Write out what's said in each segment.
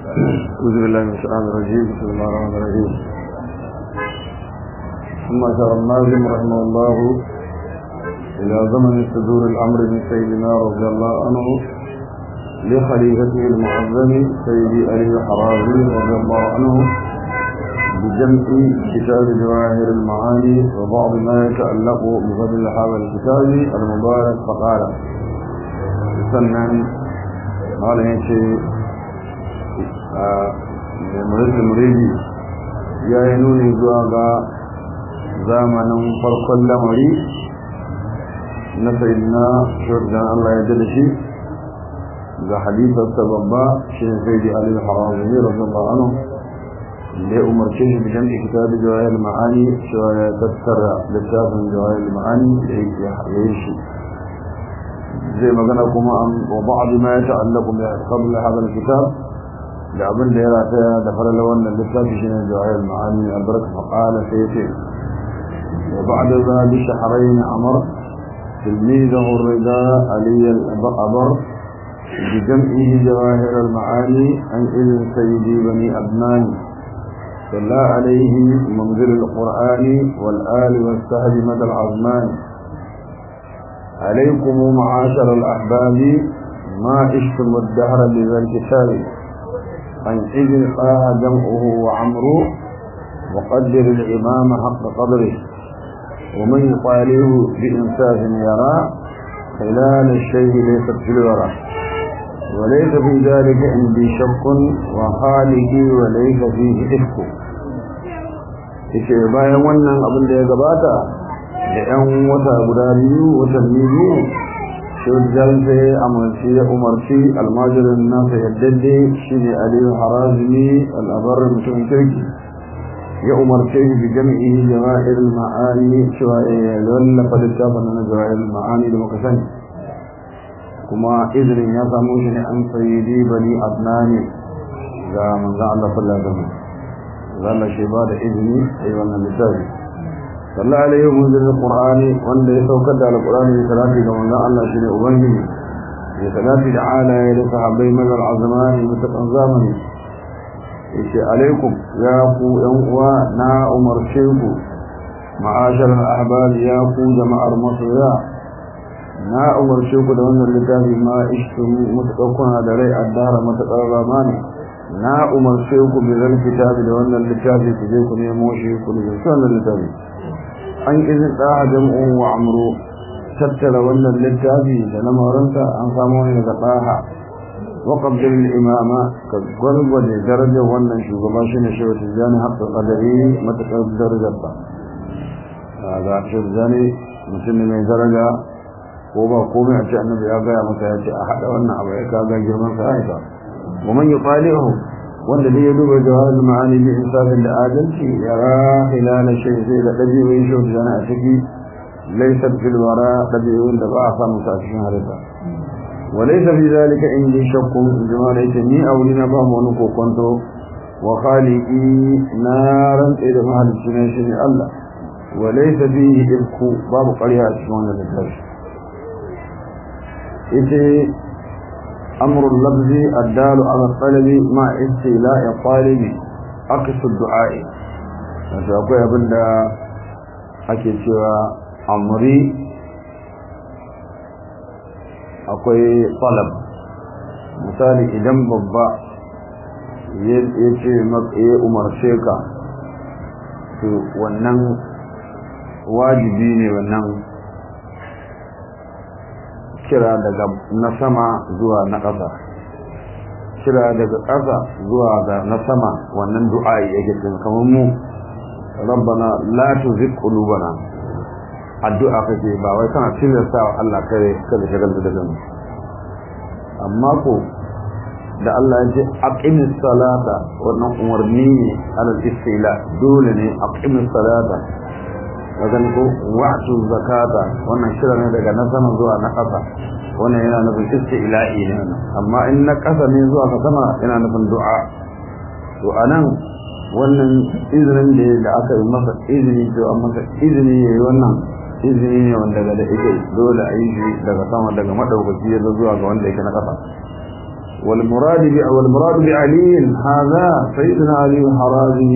أعوذ بالله من الشيطان الرجيم بسم الله الرحمن الرحيم ثم أشار الناظم رحمه الله إلى زمن صدور الأمر من سيدنا رضي الله عنه لخليفته المعظم سيدي علي الحرازي رضي الله عنه بجمع كتاب جواهر المعاني وبعض ما يتعلق بفضل هذا الكتاب المبارك فقال سنن قال يشي murid muridi ya yi nuni zuwa ga zamanin farkon lamari na sayidina shirgan Allah ya da shi ga hadifarsa babba shi ne sai da alil harazumi radiyallahu anhu da ya umarce shi bijan da kitabi jawahir ma'ani cewa ya tattara littafin jawahir ma'ani da yake yi shi zai magana kuma an wa ba'd ma yata'allaqu bi qabla hadha al-kitab da abin da ya rataya da farala wannan littafi shine jawahir ma'ani albarka faqala sai yace wa ba'da za bi shahrayn amr تلميذه الرداء علي الأبر بجمعه جواهر المعاني عن إذن سيدي بني أبنان صلى عليه منزل القرآن والآل والسهل مدى العظمان عليكم معاشر الأحباب ما عشتم الدهر لذا الكتاب عن إذن قاه جمعه وعمره وقدر الإمام حق قدره ومن يطاليه بإنساف يرى خلال الشيء ليست في الورى وليس في ذلك عندي شك وخالقي وليس فيه إفك ishe bayan wannan abin da ya gabata da 'yan wata guda biyu watanni biyu shujjan sai amarci ya umarci almajirin nasa yaddade shi ne aliyu harazimi al'abarin mutum kirki ya umarce shi bi jami'i jama'ir ma'ani cewa ya lallafa littafin na jama'ir ma'ani da muka sani kuma izinin ya samu shi ne an sayyidi bani adnani ga manzan Allah sallallahu alaihi wasallam zalla shi ba da izini a yi wannan littafi sallallahu alaihi munzil alqur'ani wanda ya saukar da alqur'ani da salati ga manzon Allah shine ubangiji ya salati da alaye da sahabbai mazal azmani mutakan zamani yace alaikum ya ku yan uwa na umarce ku ma'ashar ahbab ya ku jama'ar masoya na umarce ku da wannan littafi ma ishtu mutakuna da rai addara mutakar zamani na umarce ku bi zan kitabi da wannan littafi ku je ku nemo shi ku ne wannan littafi an izin da jam'u wa amru tattara wannan littafi da lamarinsa an samu ne daga ɗaha wa qabdil imama ka gwargwaje darajar wannan shugaba shine shehu tijjani haqqul qadari matakar darajar ba ga shehu tijjani mutum ne mai daraja ko ba komai a ce annabi ya gaya masa ya ce a haɗa wannan abu ya kaga girman sa aika ومن يطالعه wanda dai ya duba jawahar ma'ani bi insafin da adalci yara hilala shay sai da dabi'oyin shi da a ciki laysa fil wara dabi'oyin da ba a samu sa cikin halitta wa laysa fi zalika indi shakkun jama'a yake ni auli na ba mu wani kokonto wa khaliqi naran da mahalicci ne shi ne Allah wa laysa fihi ibku babu ƙarya a cikin wannan littafi yace أمر اللفظ الدال على الطلب مع استيلاء الطالب أقص الدعاء wato akwai abin da ake cewa amri akwai talab misali idan babba ya ce ya umarce ka to wannan wajibi ne wannan kira daga na sama zuwa na ƙasa kira daga ƙasa zuwa ga na sama wannan du'a'i yake cikin kamar mu rabbana la tuzigh qulubana addu'a kake ba wai kana tilasta wa Allah kare kada shagal da mu amma ko da Allah ya ce aqimis salata wannan umarni ne alal istila dole ne aqimis salata wajen ko wa'tu zakata wannan shira ne daga na sama zuwa na ƙasa wannan yana nufin istila'i ne amma in na ƙasa ne zuwa ka sama yana nufin du'a to anan wannan izinin da da aka yi masa izini to an masa izini yayi wannan izini ne wanda daga da ita dole a yi shi daga sama daga madaukaki ya zuwa ga wanda yake na ƙasa والمراد والمراد بعلي هذا سيدنا علي الحرازي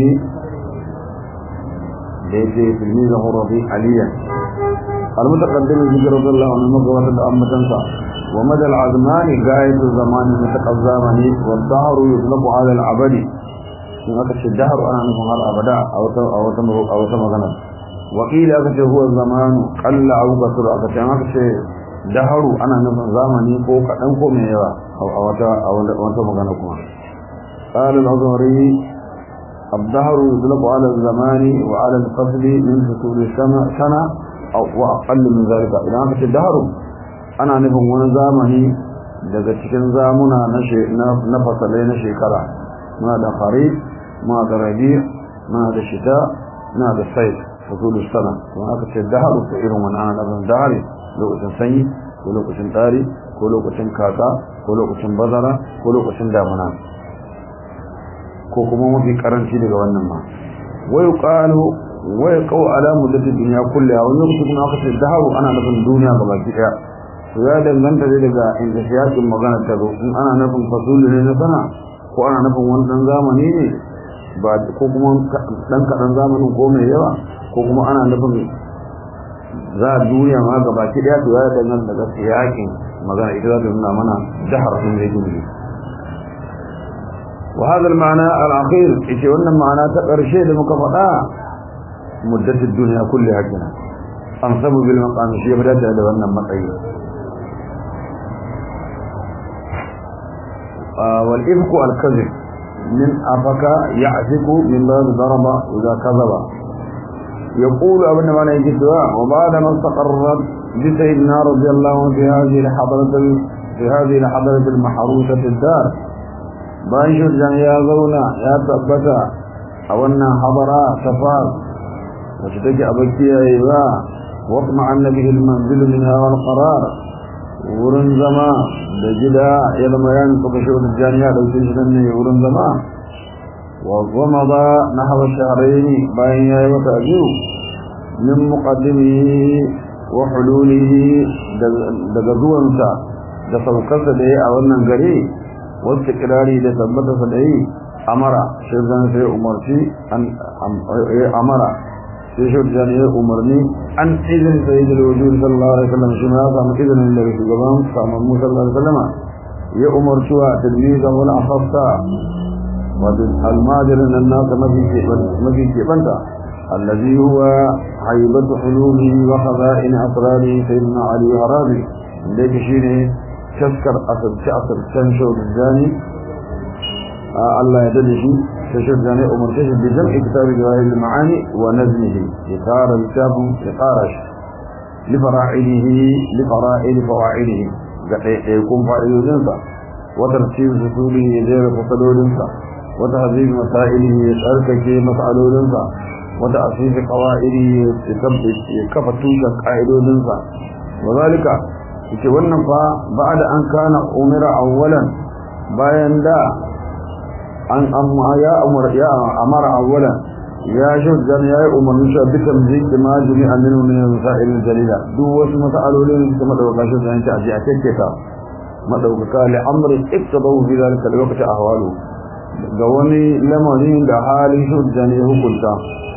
ليس تلميذه الرضيع عليا المتقدم ذكر رضي الله عنه مقوة أمة تنسى ومدى العزمان غاية الزمان المتقزمان والدهر يطلق على العبد in aka ce dahar ana nufin har abada a wata a wata a wata magana wakili aka ce huwa zamanu qalla aw kasur aka ce aka ce daharu ana nufin zamani ko kadan ko mai yawa a wata a wata magana kuma qala al-azhari الدهر يطلق على الزمان وعلى الفصل من فصول السنة سنة أو وأقل من ذلك إذا أنت الدهر أنا نفهم وانا زامني daga cikin zamuna na fasalai na shekara ma da kharif ma da rabi ma da shita ma da sai fasulu sana kuma aka ce daharu ta irin wani ana nabin dahari lokacin sanyi ko lokacin tari ko lokacin kaka ko lokacin bazara ko lokacin damuna ko kuma mafi karanci daga wannan ma wai qalu wai qaw ala muddati dunya kulliha wani lokacin kuma aka ce daharu ana nufin duniya gaba ɗaya to ya danganta dai daga inda siyasin magana ta zo in ana nufin fasulu ne na sana ko ana nufin wani dan zamani ne ba ko kuma dan kadan zamanin ko mai yawa ko kuma ana nufin za a duniya ma gaba ki daya to ya danganta daga siyakin magana ita za ta nuna mana dahar sun zai gini وهذا المعنى الأخير إيش وأن المعنى تقرشي لمكفأة مدة الدنيا كلها كنا أنصب بالمقام شيء بدأت هذا وأن المقعي آه والإفك الكذب من أفك يعفك من باب ضرب إذا كذب يقول ابن معنى الجدوى وبعد ما استقرت بسيدنا رضي الله عنه في هذه الحضرة في هذه الحضرة المحروسة الدار bayan shirjan ya zauna ya tabbata a wannan habara safar wacce take a bakiyaye ba wakma annabi ilmanzil min hawa qarar wurin zama da gida ya zama ya nufa kashe shirjan ya dauke shi nan ne wurin zama wa goma ba na hawa shaharaini bayan ya yi wata biyu min muqaddimihi wa hululihi daga zuwansa da saukarsa da ya a wannan gari wasu kirari da tabbata sa da yi amara shi zan sai umarci an amara sai shi zan yi umarni an izin sai da wujud sallallahu alaihi wasallam shi ma samu izinin daga shugaban samun musa sallallahu alaihi wasallam ya umarci wa tilmizan wani afafta wato almajirin nan nasa mafi keɓanta الذي هو حيبة حلوله وخزائن أسراره سيدنا علي هرابي ذلك شيء تذكر أصل تأصل تنشر الجاني آه الله يدلش تشر الجاني أمر تشر بجمع كتاب جواهر المعاني ونزمه يقار الكتاب يقارش لفرائله لفرائل فواعله يكون فائل جنسا وترتيب سطوله يجير فصلو جنسا وتهذيب مسائله يشاركك مسألو جنسا وتأسيس قوائله يكفتوك قائدو جنسا وذلك yake wannan fa ba'da an kana umira awwalan bayan da an amma ya amara ya amara awwalan ya shuddan ya yi umarni shi bi tamzik ma jami'a min min masail jalila duk wasu masalolin da madauka shi zan ci aje a kake ta madauka li amri iktadaw fi zalika alwaqt ahwalu ga wani lamarin da halin shuddan ya hukunta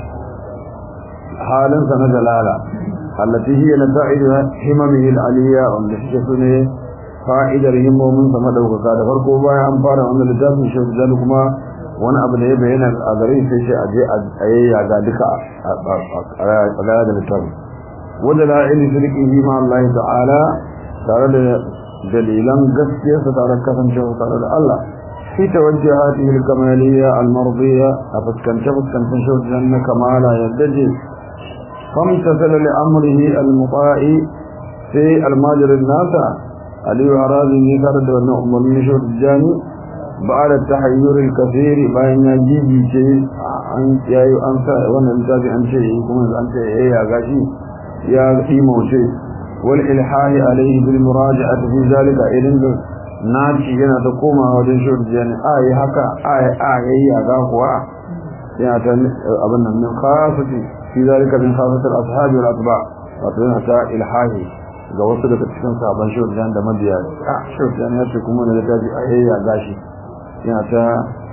halin sa na jalala التي هي نتائج هممه العليا wanda suke sune fa'idar himmomin sa madaukaka da farko bayan an fara wannan littafin shi da kuma wani abu da ya bayyana a gare shi sai a je a yayya ga duka a ga da littafin wanda la ilmi sirrihi ma Allah ta'ala tare da dalilan gaskiyarsa tare da kasancewa tare da Allah في توجهاته الكمالية المرضية أفتكن شفتكن تنشوت جنة كمالا يدجي فامتثل لأمره المطاع في الماجر الناس علي وعراضي يكرد ونؤمر من شوت الجاني بعد التحير الكثير بين جيجي شيء أنت يا أنت وانا انتابي عن شيء يكون أنت إيه يا غاشي يا قيمة شيء والإلحاح عليه بالمراجعة في ذلك إذن naci yana ta koma wajen shawar jani ayi haka ayi ayi ya ga kuwa yana ta abin nan min khasati fi zalika min khasati al-ashabi wal atba wato yana ta ilhahi ga wasu daga cikin sabon shaudan da mabiya a shaudan ya ce kuma da littafi a yayya gashi yana ta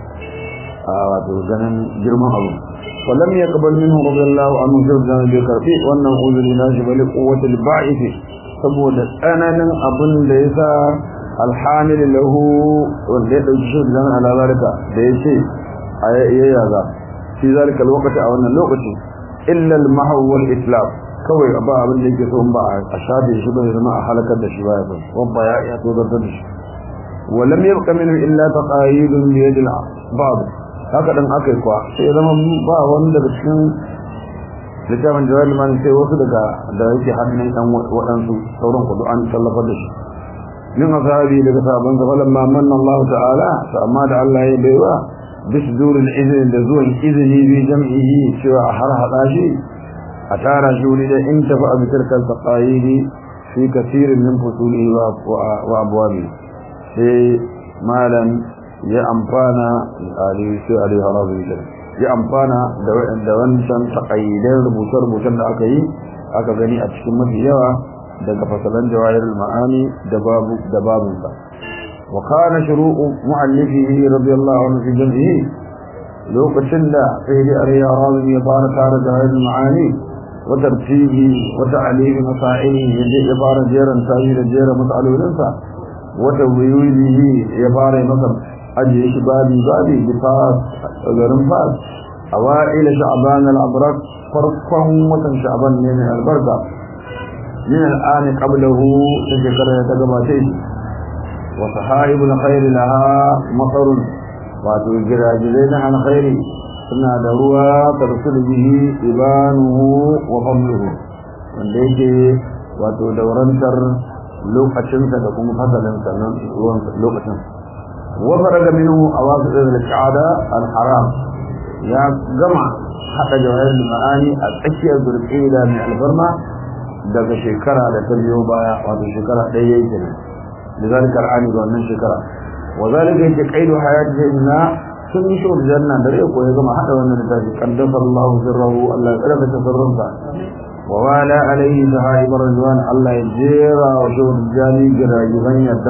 a wato ganin girman abu ولم يقبل منه رضي الله عنه شaudan bai karfi wannan uzuri na shi bali quwwatul ba'ith saboda tsananin abin da yasa alhamil lahu wanda ya dauki shaudan ala zalika da yace a yayya ga fi zalika alwaqti a wannan lokaci illa al-mahw wal itlaf kawai ba abin da yake so ba a shafe shi ba zama a halakar da shi ba ya so wabba ya ya to da shi walam yabqa minhu illa taqayidun bi yad al-ba'd haka dan akai kwa sai zama ba wani daga cikin littafin jawal man sai wasu daga da yake hannun dan wadansu sauran kudu an tallafa da shi min asabi daga sahabban zafalan ma manna Allah ta'ala fa amma da Allah ya baiwa bisdurul izni da zuwan izini bi jam'ihi cewa a har hada shi a tara shi wuri da in tafi a bitarkar taƙayiri fi kasirin min fusuli wa abuwabi sai malam ya amfana sai ali harazu ya amfana da wancan taƙayyidar rubuce-rubucen da aka yi aka gani a cikin mafi yawa daga fasalan jawahir ma'ani da babunsa wa kana shuru'u mu'allifihi radiyallahu anhu fi jam'ihi lokacin da sai da ariya razi ya fara tare da jawahir ma'ani وترتيبه وتعليم مسائله يبار جيرا تاجير جيرا مسألة لنسا وتويله يبار مثلا أجيش بابي بابي بفاس غرم فاس أوائل شعبان الأبرك فرقا وطن شعبان من البركة من الآن قبله تذكر يتقباتي وصحائب الخير لها مطر واتو الجراجلين عن خيري suna da ruwa tarsul bihi ibanuhu wa famluhu wanda yake wato daurantar lokacinsa da kuma fasalinsa nan ruwan lokacin wa faraga minhu awasu al-qa'ada al-haram ya gama hada jawahir ma'ani a tsakiyar zulqa'ida mai albarma daga shekara da ta biyo baya wato shekara ɗaya yake ne lizalika al-ani ga wannan shekara wa zalika yake qaidu hayatihi na sun yi shi janna da rai ko ya gama hada wannan littafi qaddasa Allah sirrahu Allah ya karaba tasarrunsa wa wala alayhi sahaib ridwan Allah ya jera wa shi jani giragiban yadda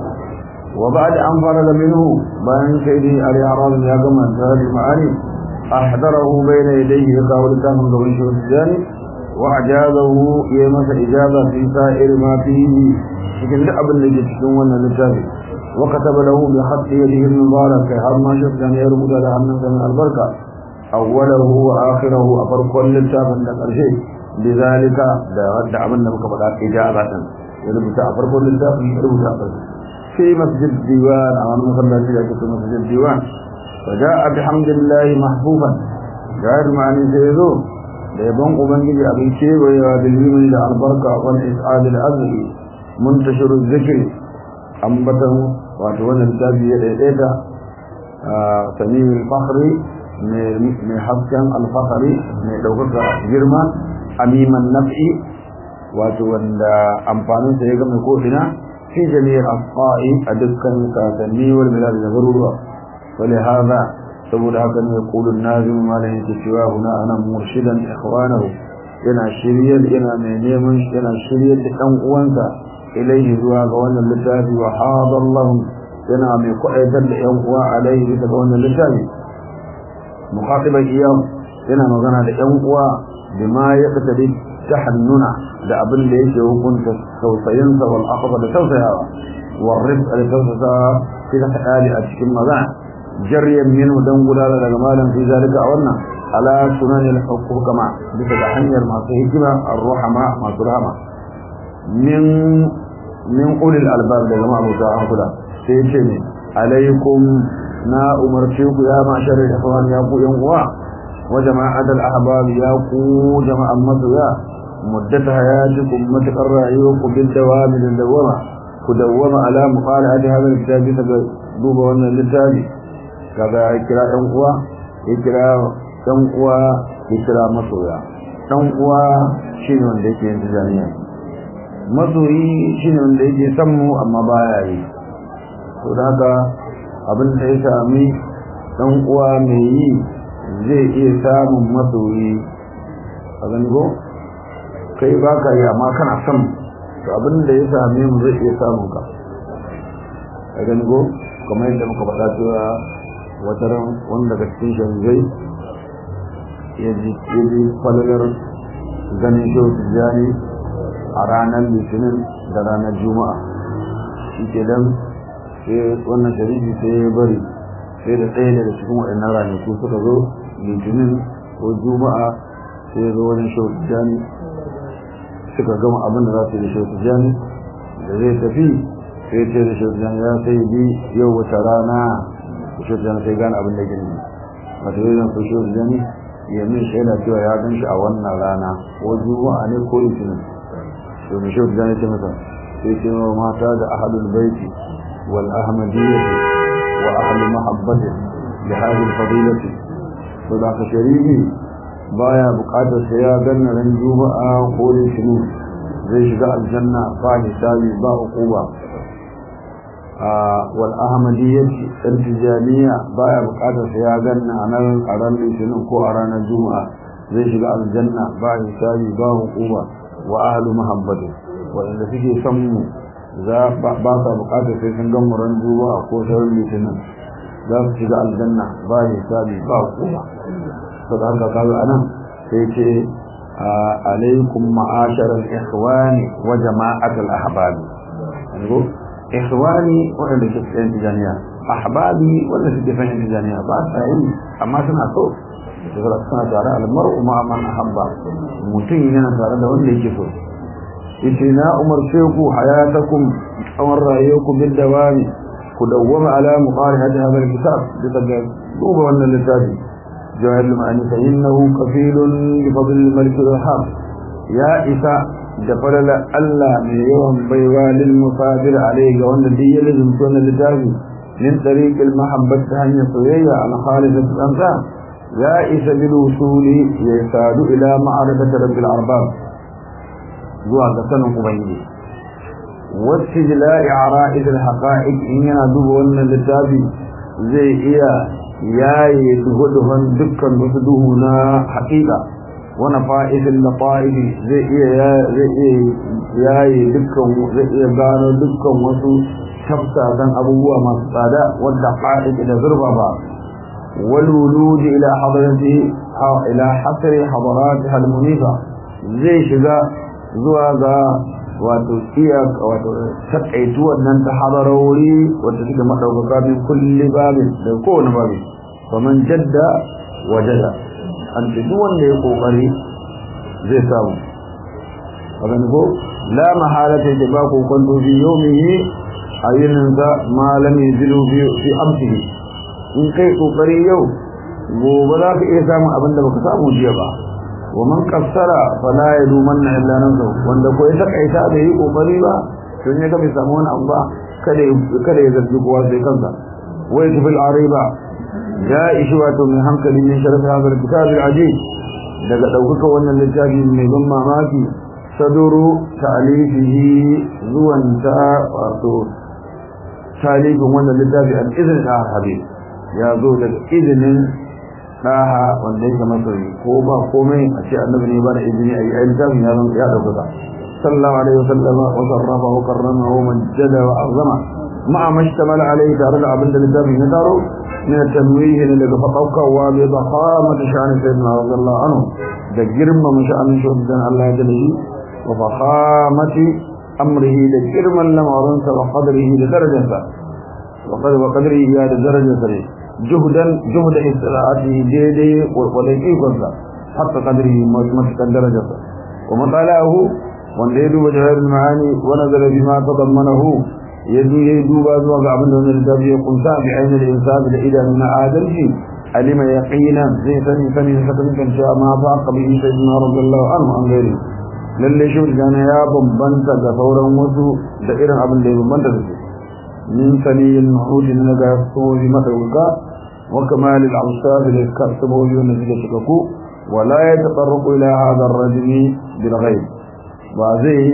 wa ba'd an faraga minhu bayan sayyidi ali arab ya gama da ma'ani ahdarahu bayna yadayhi ya kawo littafin gaban shi jani wa ajazahu ya masa ijaza fi sa'ir ma fihi cikin duk abin da ke cikin wannan littafi وكتب له بخط يده المبارك هل ما شفت أن يرمد لها من من البركة أوله وآخره أفر كل التاب من الشيء لذلك دا رد عملنا مكبرا إجابة يربط أفر كل التاب يربط أفر في مسجد الديوان أو مثلا في مسجد الديوان فجاء بحمد الله محبوبا غير معني سيدو ليبون أبنجي أبي شيء ويوادلهم إلى البركة والإسعاد الأزلي منتشر الذكر ambatan wato wannan littafi ya daidaita a samimin fakhri mai hasken alfahari mai ɗaukaka girma amiman naf'i wato wanda amfaninsa ya gama ko'ina fi jami'ar asfa'i a dukkan kasanni wal milad da garuruwa wale haza saboda haka ne kulun nazim malam yake cewa huna ana murshidan ikhwanahu yana shiryar yana mai neman yana shiryar da ɗan uwansa ilaihi zuwa ga wannan littafi wa hadallahu yana mai kwaɗaitar da ƴan uwa alaihi bisa ga wannan littafi mukhatiban iyam yana magana da ƴan uwa bima ya tsadi tahannuna da abin da yake hukunta tausayinsa wal akhba da tausayawa wal rizq da tausasa fi hali a cikin magana jaryan minhu dan gudana daga malam fi zalika a wannan ala sunanil hukama bisa ga hanyar masu hikima ar-ruhama masu rahama min min ulil albab da jama'a musa an kula sai ya ce ne alaikum na umarce ku ya ma'ashar ikhwan ya ku yan uwa wa jama'at al ahbab ya ku jama'an masoya muddat hayatikum matakar rayuwarku bil dawami da dawama ku dawama ala muqalati hadha al-kitab daga duba wannan littafi kaga ya kira ɗan uwa ya kira ɗan uwa ya kira masoya ɗan uwa shine wanda yake yin tijaniya masoyi shi ne wanda yake san mu amma baya yi to da haka abin da ya sami dan uwa mai yi zai iya samun masoyi a ko kai baka yi amma kana son to abin da ya same mu zai iya samun ka a gani ko kamar yadda muka faɗa cewa wata ran wanda daga cikin shanzai ya ji falalar ganin shehu tijjani a ranar litinin da ranar juma'a shi ke dan sai wannan sharifi sai ya bari sai da ɗaya daga cikin waɗannan ranaku suka zo litinin ko juma'a sai ya zo wajen shehu tijjani suka gama abin da za su yi da shehu tijjani da zai tafi sai ce da shehu tijjani ya sai bi yau wata rana da shehu tijjani sai gane abin da gini wata zai zan so shehu tijjani ya min shaida cewa ya gan shi a wannan rana ko juma'a ne ko litinin to mai shehu tijjani ce masa sai ce wa mata da ahalul baiti wal ahmadiyyati wa ahlu mahabbati li hadhihi fadilati to da ka shari'i baya bukatar sai ya ganna ran juma'a ko litinin zai shiga aljanna ba hisabi ba uquba wal ahmadiyyati dan tijaniya baya bukatar sai ya ganna a nan a ran litinin ko a ranar juma'a zai shiga aljanna ba hisabi ba uquba wa ahlu mahabbati wanda suke son mu za ba sa bukatar sai sun gan ran juma'a ko sauran litinin za su shiga aljanna ba hisabi ba uquba saboda haka kaga anan sai ce alaikum ma'ashar al-ikhwani wa jama'at al-ahbab yanzu ikhwani wanda ke cikin tijaniya ahbabi wanda suke cikin tijaniya ba sa yi amma suna so saboda suna tare al-mar'u ma man ahabba mutum yana tare da wanda yake so yace na umarce ku hayatakum tsawon rayuwarku bil dawami ku dawwama ala muqarihati hadha al-kitab bisa ga duba wannan littafi جواهر المعاني فإنه كفيل بفضل الملك الوهاب يا إساء دفلل ألا من يوم بيوى للمفادر عليه وأن دي لازم تكون لتابي من طريق المحبة هنية صوية على خالصة الأمثال يا إساء بالوصول يساد إلى معرفة رب الأرباب زوا قسن قبيني واستجلاء عرائد الحقائق إن ينادوا أن لتابي زي إياه yaye duhu-duhun dukkan wasu duhu na haƙiƙa wani fa'idin da fa'idi zai iya yaye dukkan zai iya gano dukkan wasu tafsasan abubuwa masu tsada wadda fa'idi da zurba ba walwuluji ila hadarati ila hasari hadarati halmunifa zai shiga zuwa ga wato iya wato takaitu wannan ta hadarori wata suke madaukaka min kulli babin da kowane babi faman jadda wajada an ce duk wanda ya kokari zai samu abin ko la mahalata da ba ko kwanto fi yawmihi ayinin za ma lam yajidu fi fi amsihi in kai kokari yau gobe za ka iya samun abin da baka samu jiya ba wa man qassara fala yalumanna illa nafsuhu wanda ko ya takaita da yi kokari ba to ne ka bai samu wani abu ba kada kada ya zargi kowa sai kansa wa yatbil ariba ya ishi wato mai hankali min sharaf hadal kitab al-ajib daga dauka wannan littafi mai ban mamaki saduru ta'alifihi zuwan ta wato talibin wannan littafi al-izn da habib ya zo daga izinin daha wanda yake masoyi ko ba komai a ce annabi ne ba da izini a yi a littafin ya zama ya dauka sallallahu alaihi wasallam wa sarrafa wa karrama wa majjada wa azama ma'a mashtamala alaihi tare da abin da littafin ya taro من التنويه لك فقوكوا بضخامة شأن سيدنا رضي الله عنه ده جرم مشأن شهدان الله جله وضخامة أمره ده جرم لما رنس وقدره لدرجة وقد وقدره يا لدرجة جهدا جهد استراعته جيده وليقيقظ حتى قدره متك درجة ومطالعه وانده وجهر المعاني ونزل بما تضمنه yadu ya duba zuwa ga abin da wannan littafi ya kunsa bi ainihin insaf da idanu na adalci alima yaqina zai sani sani da kan kan cewa ma fa qabi sayyidina radiyallahu anhu an gairi lalle shi gana ya bambanta ga sauran wasu da irin abin da ya bambanta da su min saniyin mahud na ga soji madauka wa kamal al-awsaf da kasabobi wanda suke cikaku wala yatatarraqu ila hadha ar-rajuli bil ghaib ba zai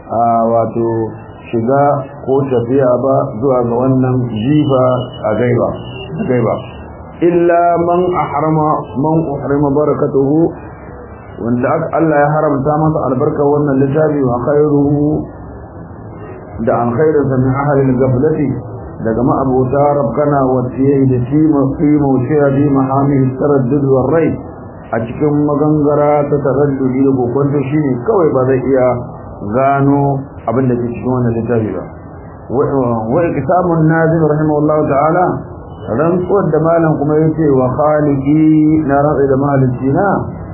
wato shiga ko tafiya ba zuwa ga wannan jifa a gaiba gaiba illa man ahrama man uhrima barakatuhu wanda Allah ya haramta masa albarkar wannan littafi wa khairuhu da an khairinsa min ahalin gaflati daga ma'abuta rabkana wacce da tima qimo shiya bi mahamihi taraddud war rai a cikin magangara ta taraddudi da kokonto shine kawai ba zai iya gano abin da ke cikin wannan littafi ba wa iktamun nazim rahimahullahu ta'ala rantsuwar da malam kuma yace wa khaliqi na rantsa da mahalicina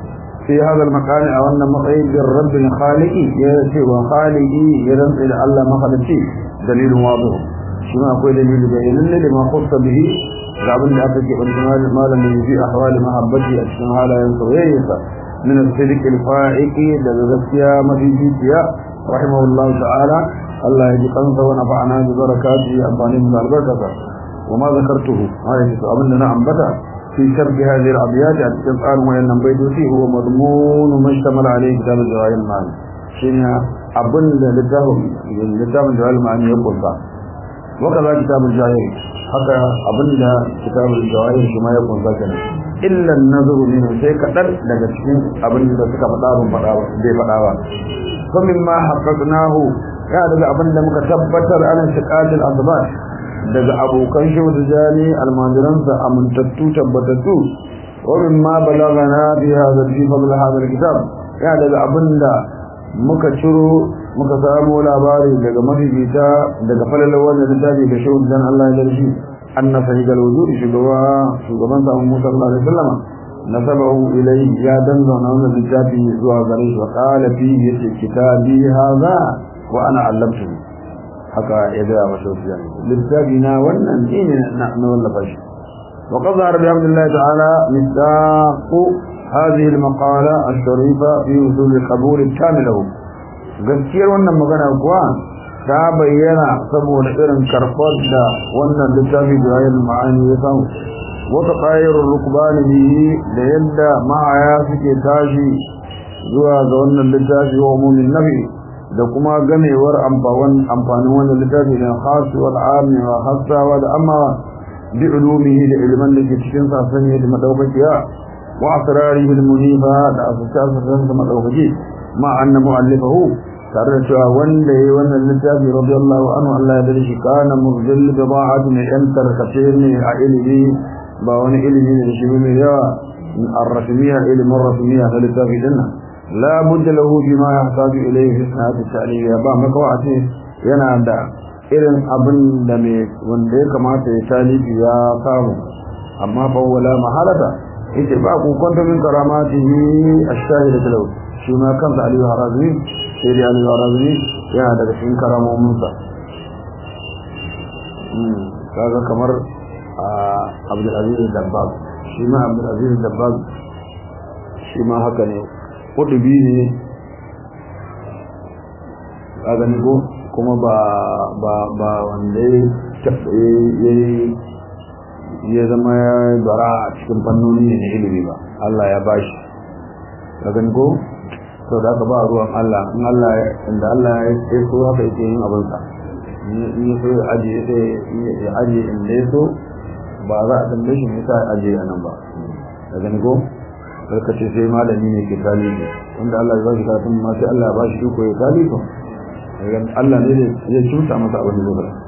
في هذا المكان أو أن مقعد الرب الخالقي يأتي وخالقي يرنس إلى الله مخلصي دليل واضح شما أقول دليل بين لما خص به قابل لأفك والجمال ما لم في أحوال محبتي أشنها لا ينصويك من الصدق الفائق لذكيا مدينتيا رحمه الله تعالى الله يجي قنصة ونفعنا ببركاته أباني من البركة وما ذكرته هذا يسأل لنا أنبتا في شرح هذه الأبيات القرآن وإن بيدوتي هو مضمون ما اشتمل عليه كتاب الجواهر المعاني شنو أبن لتاهم لتاهم الجواهر المعاني يقول ذا وكذا كتاب الجواهر حتى أبن كتاب الجواهر كما يقول ذا إلا النظر منه شيء كتر لجسين أبن لتك فتاهم فتاوا دي فتاوا فمما حققناه يا daga abin da muka tabbatar an shiqatil asbat daga abokan shehu tijani almajiransa amintattu tabbatattu wurin ma balagana fi hada fi fadl hada kitab ya daga abinda muka ciro muka samu labari daga mafifita daga falalar wannan littafi da shehu tijani Allah ya darshi anna sahih alwujud shugaba shugaban sa Musa sallallahu alaihi wasallam nasabahu ilayhi ya danza wannan littafi zuwa gare shi wa qala fi kitabi hadha wa ana allamtuhu haka ya gaya masa wasu littafi na wannan ne na wallafa shi wa qad zahara bi hamdillahi ta'ala misdaq hadhihi al-maqala al-sharifa fi usul al-qabul al-kamil gaskiyar wannan magana kuwa ta bayyana saboda irin karfar da wannan littafi da yayin ma'ani ya samu wata qayyar rukbani bihi da yadda ma'aya suke tashi zuwa ga wannan littafi wa umumin nabi da kuma ganewar amfanin wannan littafi da khasu wal ami wa khassa wa da amma bi ulumihi da ilman da ke cikin sa sanye da madaukakiya wa asrarihi al munifa da asasarsa da madaukaki ma anna muallifahu tare da cewa wanda yayi wannan littafi radiyallahu anhu Allah ya dare shi kana muzil bi ba'ati mai yan tarkace ne a ilimi ba wani ilimi ne da shi mai yawa ar-rasmiyya ilmin rasmiyya da littafi dinnan لا بد له بما يحتاج إليه في سنة التعليم با مكواتي yana da irin abin da mai wanda ya kamata ya talibi ya samu amma fa wala mahalata yace ba ku kwanta min karamatihi ash-shahid talau shi ma kansa Ali Harazmi sai da Ali Harazmi yana daga cikin karamomin sa kaga kamar Abdul Aziz Dabbag shi ma Abdul Aziz Dabbag shi ma haka ne kudubi ne a gani ko kuma ba ba ba wanda ya zama ya bara a cikin fannoni ne na ilimi ba Allah ya bashi a gani ko sau da aka ba ruwan Allah in Allah inda Allah ya so haka yake yin abinsa in ya so ya ajiye ya ajiye inda ya so ba za a tambaye shi nisa ya ajiye a nan ba a gani ko ka ce sai malami ne ke talibi wanda Allah ya ba shi karatun ma sai Allah ya ba shi iko ya talibi Allah ne ya cuta masa abin da zai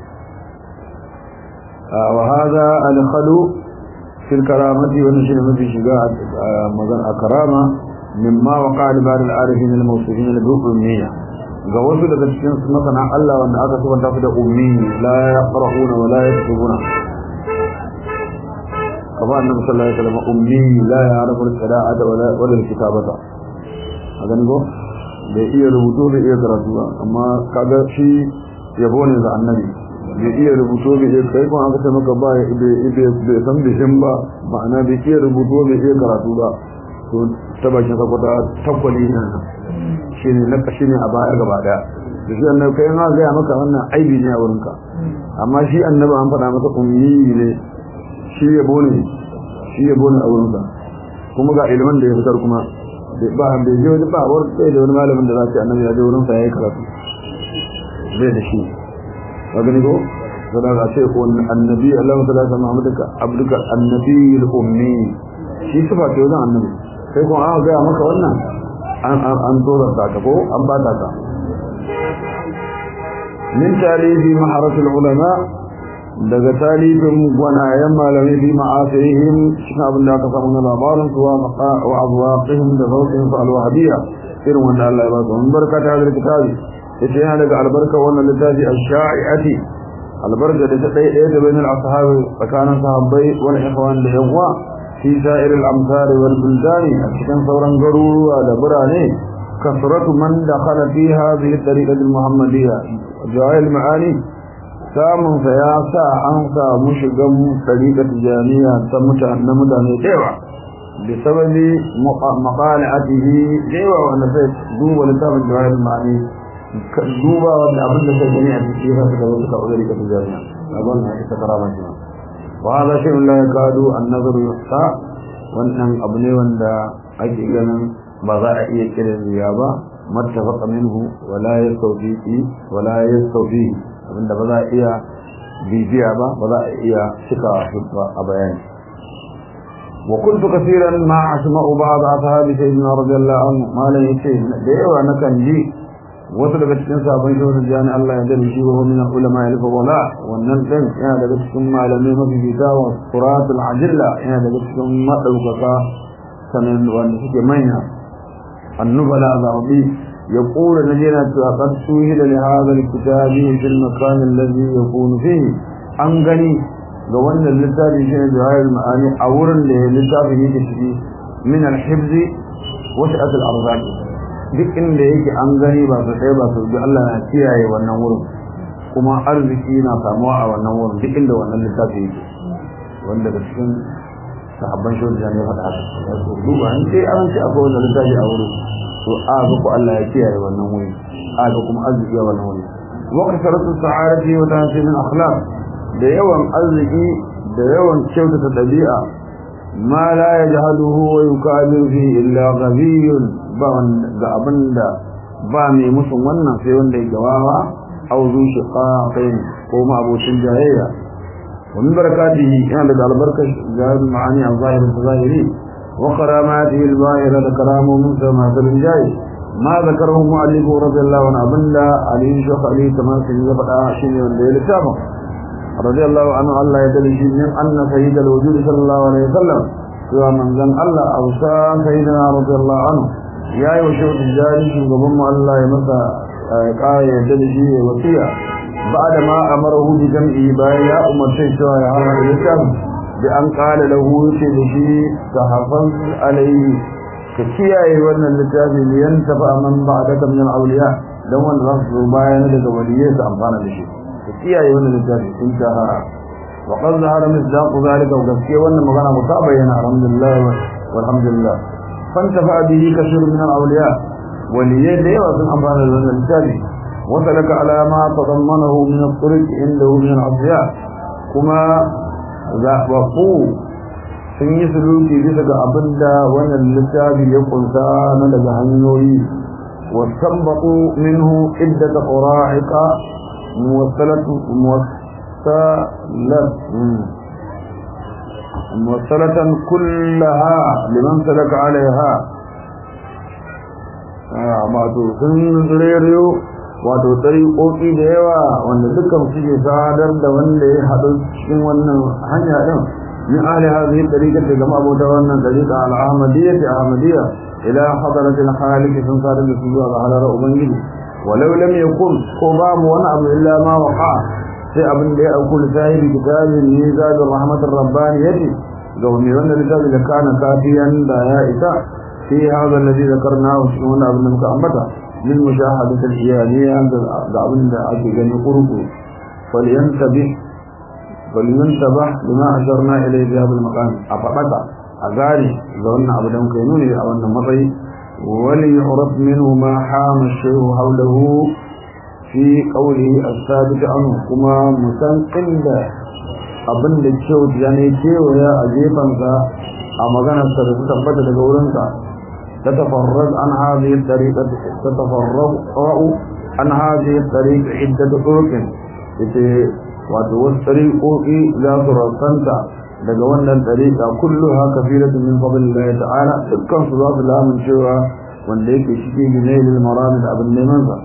wa hada al-khalu fil karamati wa nashir mafi shiga magan a karama mimma waqa li ba'd al-arifin al-mawsufin bil-ummiyya ga wasu daga cikin masana Allah wanda aka subanta su da ummi la yaqra'una wa la yaktubuna كما النبي صلى الله عليه وسلم أمي لا يعرف القراءة ولا ولا الكتابة هذا نقول bai iya rubutu bai iya karatu ba amma kaga shi yabo ne ga annabi bai iya rubutu bai iya kai kuma aka ce maka ba bai san bishin ba ma'ana bai iya rubutu bai iya karatu ba to ta bakin sakwata takwali ne shi ne na kashi ne a baya gaba daya da shi annabi kai ma gaya maka wannan aibi ne a wurinka amma shi annabi an faɗa masa ummi ne shi yabo ne shi yabo ne a wurinsa kuma ga ilimin da ya fitar kuma ba bai je wani ba wani sai da wani malamin da za su annabi ya je wurin sa yayi karatu zai da shi ka gani ko to da ce ko annabi Allah ta alaihi Muhammadaka abduka annabi al-ummi shi sifa ce wajen annabi sai ko an ga maka wannan an an an dora ta ka ko an ba ta ka min talifi maharatul ulama daga talibin gwanayen malamai fi ma'asirihim cikin abin da aka samu na labarin su wa abuwaƙihim da zauƙin su alwahabiyya irin wanda Allah ya ba su wani barka ta hadar kitabi yace yana daga albarka wannan littafi ash-sha'i'ati albarka da ta ɗaya ɗaya da bainal ashabi tsakanin sahabbai wal ikhwan da yawa fi sa'ir al-amsar wal buldani a cikin sauran garuruwa da birane kasratu man dakhala fi hadhihi at-tariqa al-muhammadiyya jawahir ma'ani samun sa ya sa an samu shigan tariqat jami'a ta mutane na mutane dewa bi sababi maqalatihi dewa wanda sai duba littafin jawahir ma'ani duba wanda abin da sai gani a cikin sa da wasu kaudari ka jami'a abin da ita karama shi wa hada shay'un la yakadu an-nazar yuhsa wannan abu ne wanda ake ganin ba za a iya kiran riya ba mattafaqa minhu wala yastawfiqi wala yastawfi abinda ba za a iya bibiya ba ba za a iya cika a bayani وكنت كثيرا ما أسمع بعض أصحاب سيدنا رضي الله عنه ما لا يشيء ديوا نكن جي wasu daga cikin sabon shehun jani Allah ya dade shi wa min ulama ya wala wannan din yana daga cikin malamai mafi fita wa suratul ajilla yana daga cikin madaukaka sanan wanda suke manya annubala zabi يقول نجينا قد سهل لهذا الكتاب في المكان الذي يكون فيه أنغني ga wannan littafi shi ne jawahir ma'ani a wurin da littafin yake ciki min al-hibz wa sa'at al-arzaq duk inda yake an gani ba su ɗaya ba su bi Allah na kiyaye wannan wurin kuma arziki na samuwa a wannan wurin duk inda wannan littafi yake wanda da cikin sahabban shi da ne faɗa haka ya so duba an ce an ce akwai wannan littafi a wurin to a ga ku Allah ya kiyaye wannan wuri a ga kuma arziki a wannan wuri wa kasaratu sa'adati wa tahsin akhlaq da yawan arziki da yawan kyautata dabi'a ma la yajhaduhu wa yukabiru fi illa ghabiyun ba ga abinda ba mai musun wannan sai wanda ya gawawa aw zu shiqaqin ko ma abocin jayayya wa min barakatihi yana da albarkar jahil ma'ani a zahirin zahiri wa karamatihi al-zahira da karamu min sama da jayi ma zakarahu mu'allifu radiyallahu anhu abinda ali shaykh ali tamasi ya faɗa shine wanda ya littafa radiyallahu anhu Allah ya dalili min anna sayyidal wujud sallallahu alaihi wasallam cewa manzon Allah ausa sayyidina radiyallahu anhu ya yi wa shehu tijjani shugaban mu Allah ya masa ƙara yadda da shi ya wasiya ba da ma amarahu bi jam'i bayan ya umarce cewa ya hana da littafin da an ƙala lahu yace da shi ka hafaz alaihi ka kiyaye wannan littafi ne yan tafa man ba da kam min auliya dan wanda za su zo bayan daga waliyai su amfana da shi ka kiyaye wannan littafi in ta ha wa qad zahara misdaq zalika wa gaskiya wannan magana mu ta bayyana alhamdulillah walhamdulillah فانتفع به كثير من الأولياء وليين ليوا من أمران الرجال وسلك على ما تضمنه من الطرق عنده من الأضياء كما وقوا sun yi suluki bisa ga abin da wannan littafi ya kunsa na daga hanyoyi wasanbatu minhu iddata qura'iqa muwassalatu muwassalat موصلة كلها لمن سلك عليها wato sun reriyo wato tsariƙoƙi da yawa wanda dukkan suke sadar da wanda ya haɗu cikin wannan hanya ɗin min ahli hadhihi tariqa daga mabota wannan tariqa al-ahmadiyya ta ahmadiyya ila hadarat al-khaliq sun sadar da su zuwa ga halar ubangiji walau lam yakun ko babu wani abu illa ma waqa sai abin da ya auku da sahibi kitabin ne zaɓin rahmatar rabbani yace ga wani wanda littafi da kana kafiyan da ya isa fi hada alladhi zakarnahu shi wannan abin da muka ambata lil mushahadati al-iyaniya ga abin da ake gani kurku falyantabi falyantabah lima asharna ilayhi bi hadha al-maqam a fadaka a gari ga wannan abu da muka yi nuni a wannan matsayi wali yu'raf minhu ma hama ash-shay'u hawlahu fi qawlihi as-sabit anhu kuma musan inda abin da kyau ya ne kewaya a jefansa a maganarsa da su tabbata daga wurinsa ta tafarrad an hadhihi tariqa ta tafarrad an hadhihi tariqa iddat turuqin ita wato wasu tariqoqi za su rasanta daga wannan tariqa kulluha kafiratun min fadlillahi ta'ala dukkan su za su lamun cewa wanda yake shige gine lil maramid abin neman sa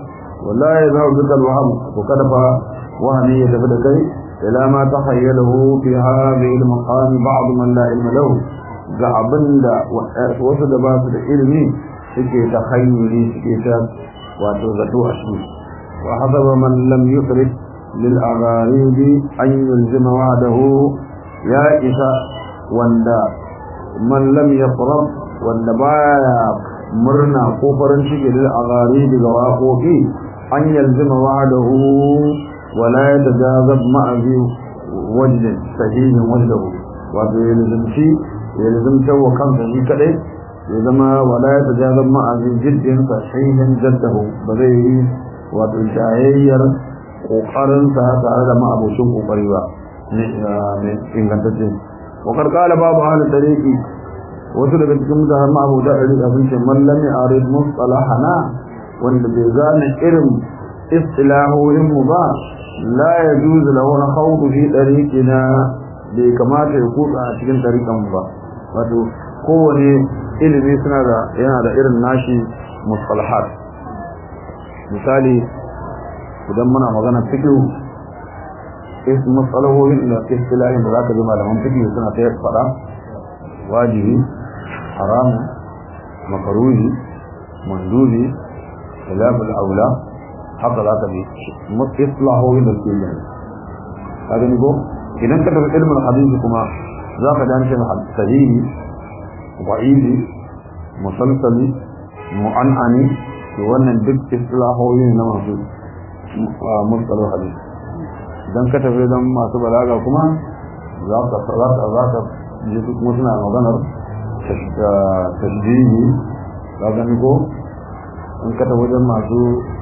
wallahi yazhabu bika alwahm to kada fa wahmi ya tafi da kai ila ma tahayyalahu fi hadhihi almaqam ba'd man la ilma lahu ga abinda wasu da ba su da ilimi suke tahayyuli suke ta wato zato a shi wa hadaba man lam yusrif lil agharib an yulzima wa'dahu ya isa wanda man lam yaqrab wanda baya murna ko farin ciki lil agharib ga waƙoƙi an yalzima wa'dahu wa la yatajazab ma'azi wajd sahihin wajdahu wato yalzimci yalzimta wa kansa shi kadai ya zama wala ya tajazab ma'azi jiddin sahihin jaddahu ba zai yi wato shayayyar kokarinsa tare da ma'abocin kokari ba ne ingantacce wakar kala babu halin tariki wasu daga cikin mutane ma'abuta ɗari a sun ce mallami a rid mustalahana wanda bai gane irin istilahohin mu ba la ya juzu lahu na khawdu fi tariqina bai kamata ya kutsa a cikin tariqan ba wato kowane ilimi suna da yana da irin nashi mustalahat misali idan muna magana fiqh is mustalahohin da istilahin da zaka ji malaman fiqh suna ta fada wajibi haram makruhi mandubi khilaf al-aula haka zaka bi mustalahohin da ke yi kaga ni go idan ka tafi ilmin hadisi kuma zaka ji an ce sahihi wa'izi musalsali mu'an'ani to wannan duk islahoyi na masu mustalar hadisi idan ka tafi don masu balaga kuma za ka za ka za ka ji su kuma suna maganar tashbihi ka gani ko in ka tafi wajen masu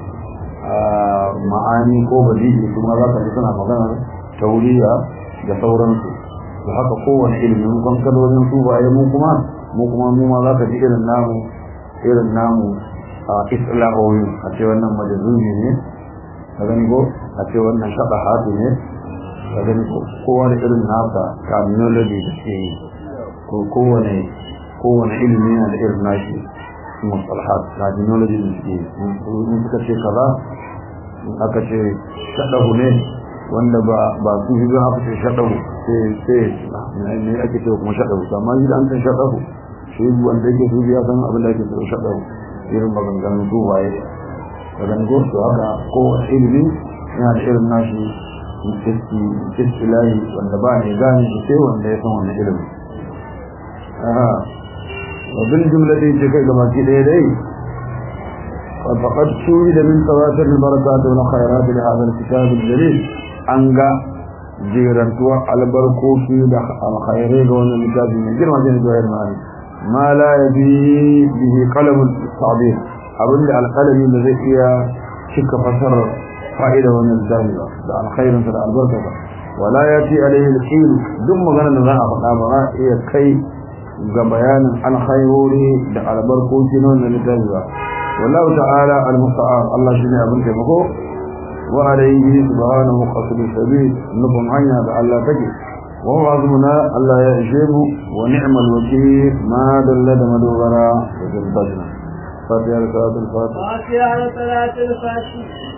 ma'ani ko badihi kuma za ka ji suna maganar tauriya da sauransu da haka kowane ilimin kankalolin su baye mu kuma mu kuma mu ma za ka ji irin namu irin namu a islahoyi a ce wannan majazumi ne ka gani ko a ce wannan shaɗa hatu ne ka gani ko kowa da irin nasa terminology da ke yi ko kowane kowane ilimi yana da irin nashi mustalahat terminology da ke yi in suka ce kaza in aka ce shaɗahu ne wanda ba ba su hizo haka ce shaɗahu sai sai ne ake ce kuma shaɗahu amma yi da an san shaɗahu shi wanda yake su ya san abin da ake ce shaɗahu irin maganganun su waye da ganin gosu haka ko ilimi yana da irin nashi istilahi wanda ba ne gane shi sai wanda ya san wannan ilimin aha wa bil jumlati ce kai gaba ki ɗaya dai فقد شهد من تواتر البركات والخيرات لهذا الكتاب الجليل أنجا جيرانتوا البركوكي الخيرين وأن الكتاب من جرمة جوهر معي ما لا يبي به قلم التعبير أبن القلم الذي هي شك فسر فائدة ومن الزامنة الخير مثل البركة ولا يأتي عليه الحين دم غنى نزاع فقابها هي كي بيان الخيروري على بركوكي وأن الكتاب والله تعالى المستعان الله شنو ابن كيفكو وعليه سبحانه قصد السبيل نكون عينا بألا تجي وهو عظمنا ألا يأجيب ونعم الوكيل ما دل مدوغنا وجلدنا فاتحة لصلاة الفاتحة فاتحة لصلاة الفاتحة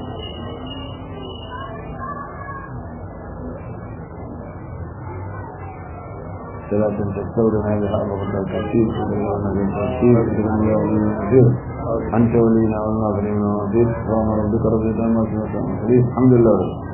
صلاة تستودع بها الله التوفيق وبرنا بالتوفيق وبرنا يا ولي العزيز أنت ولينا والناظرين والناظرين سبحان ربك رب العزة عما يصفون الحمد لله